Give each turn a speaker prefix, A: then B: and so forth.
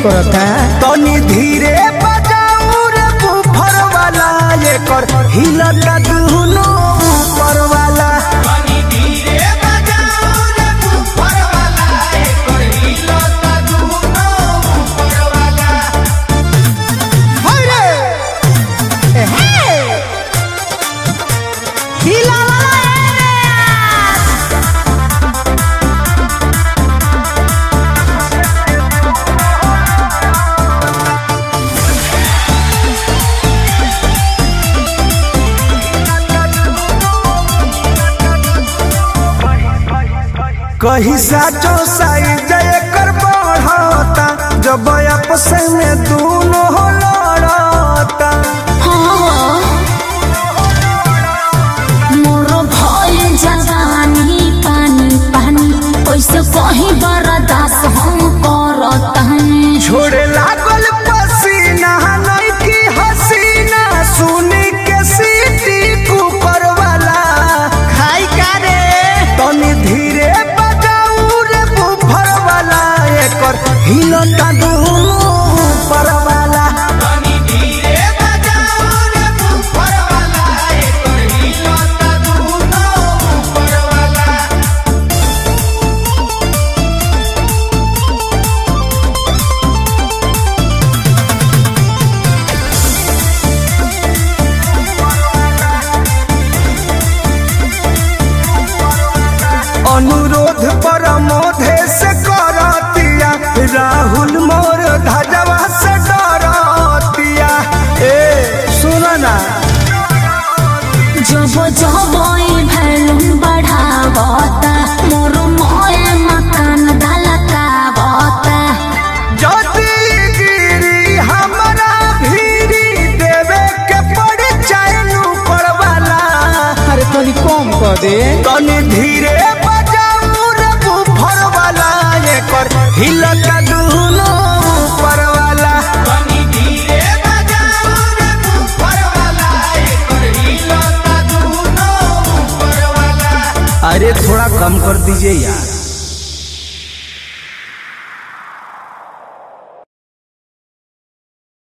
A: करता
B: तनी धीरे बजाऊ रे बुफर वाला एकर हिलता दुनो ऊपर वाला कही साचो साइज एकर बढ़ता जब आपस में दोनों लड़ता
C: मोर भइल जवानी पानी पानी कैसे कहीं बर्दाश्त हम करतानी
B: छोड़े लागल पसीना नहीं की हसीना सुनी के सीटी कुकर वाला
A: खाई का रे
B: तनी धीरे बजाऊ रे बुफर वाला एकर हिलता दुनो ऊपर वाला अनुरोध पर मोधे से करतिया राहुल मोर धजवा से डरतिया ए सुन ना
C: जब जब भैलून बढ़ावता मोर मोए मकान धलकावता
B: जदी गिरी हमरा भीरी देवे के पड़ चाइनु पड़वाला
A: अरे तनी कम कर दे
B: तनी धीरे बजाऊ रे बुफर वाला एकर हिलका दुनो ऊपर वाला अरे थोड़ा कम कर दीजिए यार